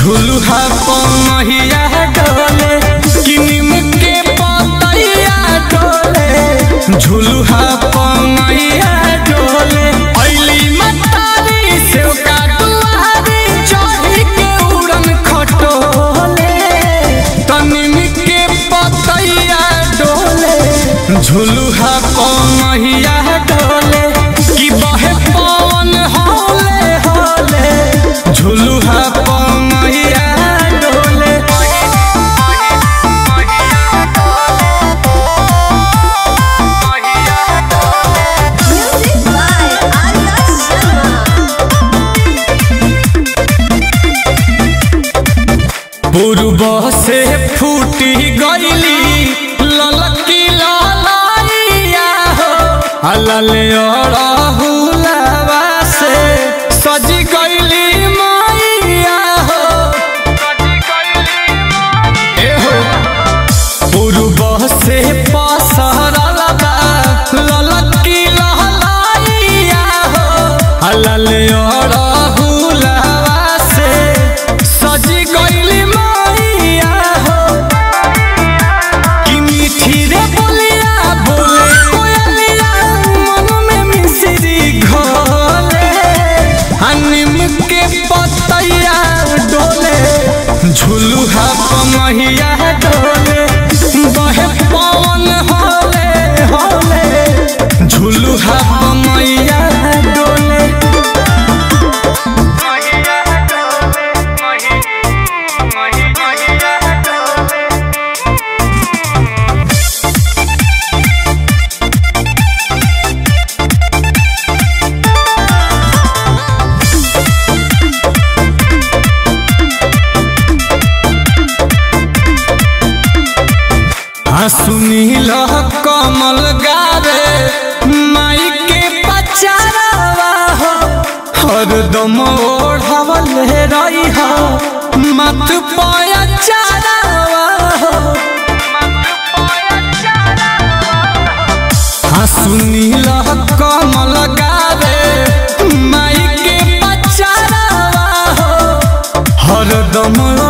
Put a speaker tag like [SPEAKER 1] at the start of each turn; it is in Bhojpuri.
[SPEAKER 1] झुलुहा पमहिया डोले किनिम के पतैया डोले झुलुहा पमहिया डोले ऐली मतारी सेव का दुआरी चढ़ी के उड़न खटोले तनिम के पतैया डोले झुलुहा पमहिया डोले कि बहे पवन होले होले झुलुहा पमहिया डोले
[SPEAKER 2] Music by Arya Sharma.
[SPEAKER 1] पूर्व से फूटी गईली ललकी ललैया हो अलले अड़हुलवा से सज गईली मैया हो ए हो पूर्व से पसरल बा ललकी लहलैया हो अलले अड़हुलवा से सज गईली मैया हो कि मीठी रे बोलिया बोले कोयलिया मन में मिश्री घोले हनीम के पतैया डोले झुलुहा पमहिया डोले बहे पवन होले होले झुलुहा पमहिया डोले हाँ सुनील कमल गावे माई के पचारवा हो हरदम ओढ़ावल रही हो मत पाया चारवा हो हाँ सुनील कमल गावे माई के पचारवा हो हरदम